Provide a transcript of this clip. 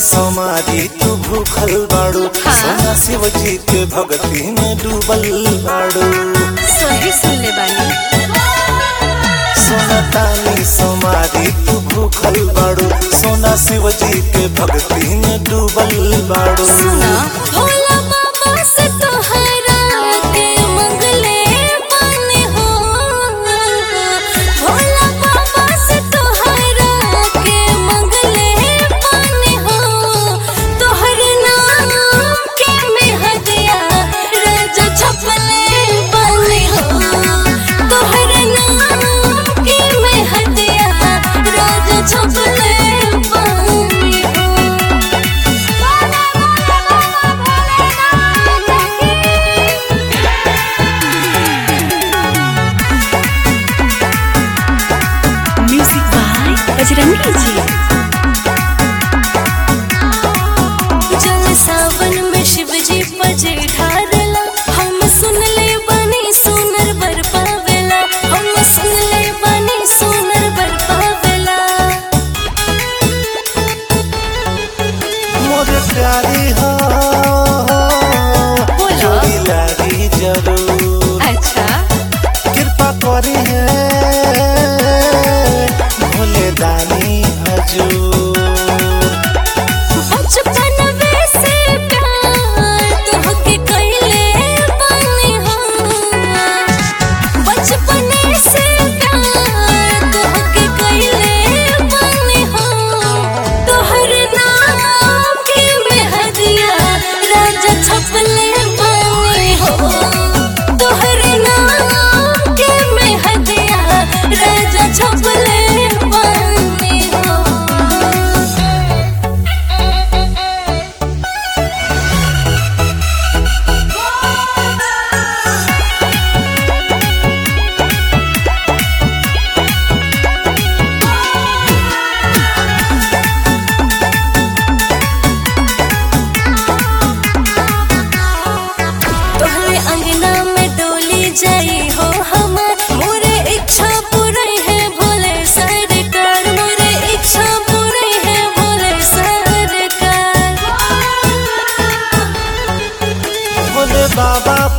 सोमारी तू भूखल बाड़ू हाँ। सोना शिव जी के भक्ति में डूबल बाड़ू सही सुन ले बानी सोना तानी सोमारी तू भूखल बाड़ू सोना शिव जी के भक्ति में डूबल बाड़ू सुना भोला बाबा से तोहरा के मंगले बानी हो भोला बाबा से तोहरा के मंगले बानी हो तोहर नाम के में हदिया राजा छपले बानी हो तोहर नाम के में हदिया राजा छपले बानी हो म्यूजिक बाय बजरंगी जी जल सावन में शिव जी बजे ढारला हम सुन ले बनी सुनर बर पावेला हम सुन ले बनी सुनर बर पावेला मोर प्यारी हो बोलो। जोड़ी लागी जरूर अच्छा कृपा करी है भोले दानी हजूर बचपन में से प्यार तोहके कइले बानी हम बचपन से प्यार तोहके कइले बानी हम तोहर नाम के मेहदिया राजा छपले बानी हो तोहर नाम के मेहदिया राजा छपले बानी हो तोहरे अंगना में डोली जाई हो हमार मोरे इच्छा पूरी है भोले सरकार मोरे इच्छा पूरी है भोले सरकार भोले बाबा